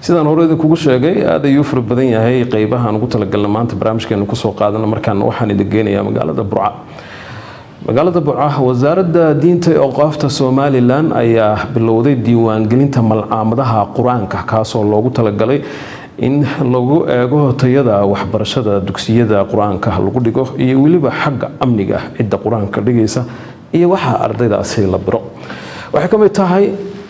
sidaan hore idinkugu sheegay aad ayuu fara badan yahay qeybahaan ugu talagalna maanta barnaamijkeenu kusoo qaadana markaana waxaan idin geenayaa magaalada burca magaalada burca wasaaradda diinta ee awqaafta somalilan ayaa bilowday diiwaangelinta malcaamadaha qur-aanka kaasoo loogu talagalay in lagu eego tayada waxbarashada dugsiyada qur-aanka lagu dhigo iyo weliba xagga amniga cidda qur-aanka dhigaysa iyo waxaa ardaydaasi la biro waxay ka mid tahay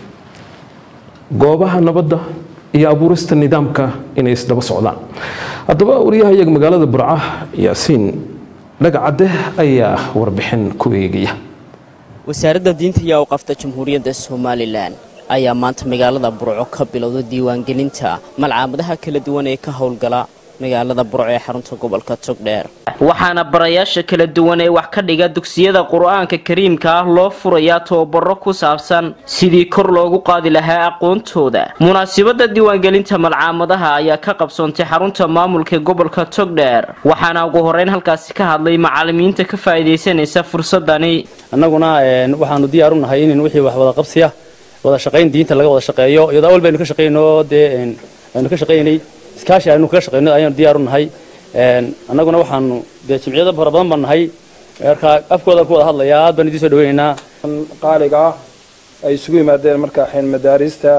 goobaha nabadda iyo abuurista nidaamka inay isdaba socdaan haddaba wariyahayaga magaalada burca yaasiin dhagacadde ayaa warbixin ku eegaya wasaaradda diinta iyo awqafta jamhuuriyadda somalilan ayaa maanta magaalada burco ka bilowda diiwaangelinta malcaamadaha kala duwan ee ka howlgala magaalada burco ee xarunta gobolka togdheer waxaana barayaasha kala duwan ee wax ka dhiga dugsiyada qur-aanka kariimka ah loo furayaa tababaro ku saabsan sidii kor loogu qaadi lahaa aqoontooda munaasibada diiwaangelinta malcaamadaha ayaa ka qabsoontay xarunta maamulka gobolka togdheer waxaana ugu horeyn halkaasi ka hadlay macalimiinta ka faa'iidaysanaysa fursadani annaguna waxaanu diyaaru nahay in wixii wax wada qabsiya wada shaqayn diinta laga wada shaqeeyo iyadoo awal baynu ka shaqeyno dee aynu ka shaqeynay iskaashi aynu kaga shaqeyno ayaanu diyaaru nahay annaguna waxaanu dee jimciyada fara badan baan nahay markaa afkoodan ku wada hadlaya aad baan idiin soo dhaweynaynaa qaaliga ah ay isugu yimaadeen markaa xeen madaarista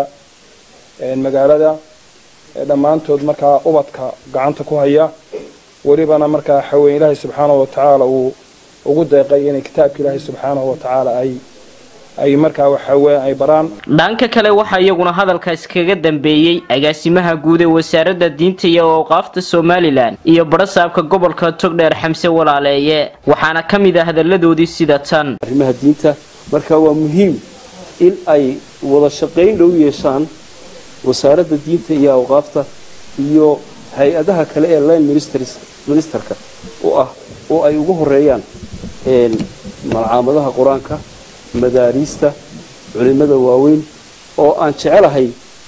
magaalada dhammaantood markaa ubadka gacanta ku haya welibana markaa xaween ilaahay subxaanahu watacaala uu ugu deeqay inay kitaabka ilaahay subxaanahu watacaala ay ay markaa waxaweye ay baraan dhanka kale waxaa iyaguna hadalkaas kaga dambeeyey agaasimaha guud ee wasaaradda diinta iyo awqaafta somalilan iyo barasaabka gobolka togdheer xamse walaaleeye waxaana ka mid ah hadalladoodii sida tan arrimaha diinta marka waa muhiim in ay wada shaqayn dhow yeeshaan wasaaradda diinta iyo awqaafta iyo hay-adaha kale ee line ministerka u ah oo ay ugu horeeyaan malcaamadaha qur-aanka madaariista culimada waaweyn oo aan jecelahay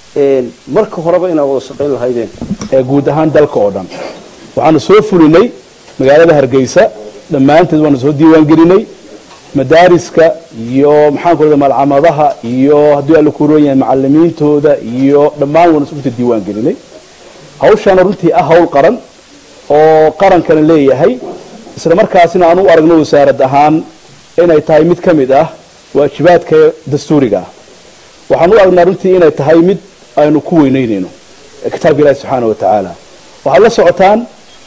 marka horeba inaan wada shaqayn lahaydeen guud ahaan dalka oo dhan waxaanu soo fulinay magaalada hargeysa dhammaanteed waanu soo diiwaangelinay madaariska iyo maxaanku rahda malcamadaha iyo haddii alla ku roon yahay macalimiintooda iyo dhammaan waanu runtii diiwaangelinay hawshaana runtii ah hawl qaran oo qarankana leeyahay isla markaasina aan u aragno wasaarad ahaan inay tahay mid ka mid ah waajibaadka dastuuriga ah waxaan u aragnaa runtii inay tahay mid aynu ku weyneynayno kitaabka ilahi subxaana wa tacaala waxaad la socotaan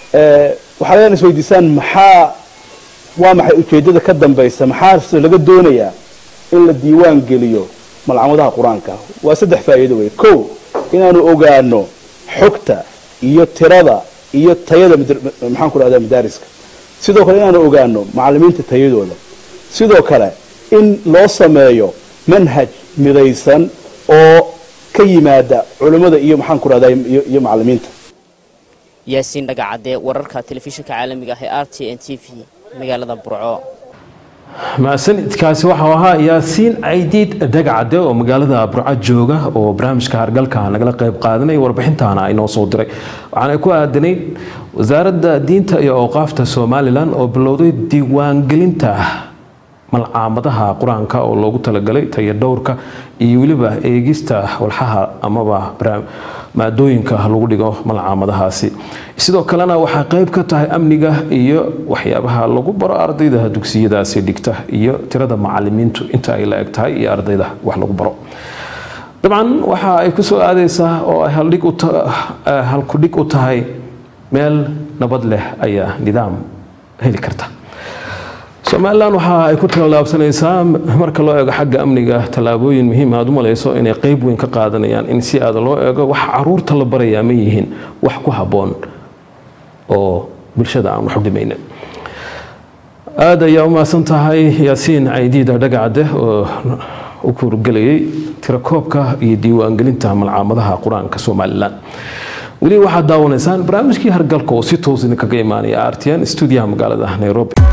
waxaad leena isweydiisaan maxaa waa maxay ujeeddada ka dambaysa maxaa laga doonayaa in la diiwaan geliyo malcamadaha qur-aanka waa saddex faa'iido wey kow inaanu ogaano xogta iyo tirada iyo tayada maxaan ku rahdaa madaariska sidoo kale inaanu ogaano macalimiinta tayadooda sidoo kale in loo sameeyo manhaj midaysan oo ka yimaada culimmada iyo maxaan ku rahdaa iyo macalimiinta yaasiin dhagacadde wararka telefishinka caalamiga ah ee r t n t v magaalada burco mahadsanidkaasi waxau ahaa yaasiin caydiid dhagacadde oo magaalada burco jooga oo barnaamijka hargalka nagala qayb qaadanaya warbixintaana inoo soo diray waxaana ku aadanayd wasaaradda diinta iyo awqaafta somalilan oo bilowday diiwaangelinta malcaamadaha qur-aanka oo loogu talagalay tayo dhowrka iyo weliba eegista walxaha amaba maadooyinka lagu dhigo malcaamadahaasi sidoo kalena waxaa qeyb ka tahay amniga iyo waxyaabaha lagu baro ardayda dugsiyadaasi dhigta iyo tirada macalimiintu inta ay la eg tahay iyo ardayda wax lagu baro dabcan waxa ay kusoo aadeysaa oo ay halkudhig u tahay meel nabad leh ayaa nidaam heli karta somalilan waxa ay ku tallaabsanaysaa marka loo eego xagga amniga tallaabooyin muhiim aad u malayso inay qeyb weyn ka qaadanayaan in si aada loo eego wax caruurta la barayaa ma yihiin wax ku habboon oo bulshada aan wax u dhimaynin aada ayaa u mahadsan tahay yaasiin caydiida dhagacadde oo u kuurgelayay tirakoobka iyo diiwaangelinta malcaamadaha qur-aanka somalilan weli waxaad daawanaysaan barnaamijkii hargalka oo si toos idinkaga imaanaya r t n stuudiyaha magaalada nairobi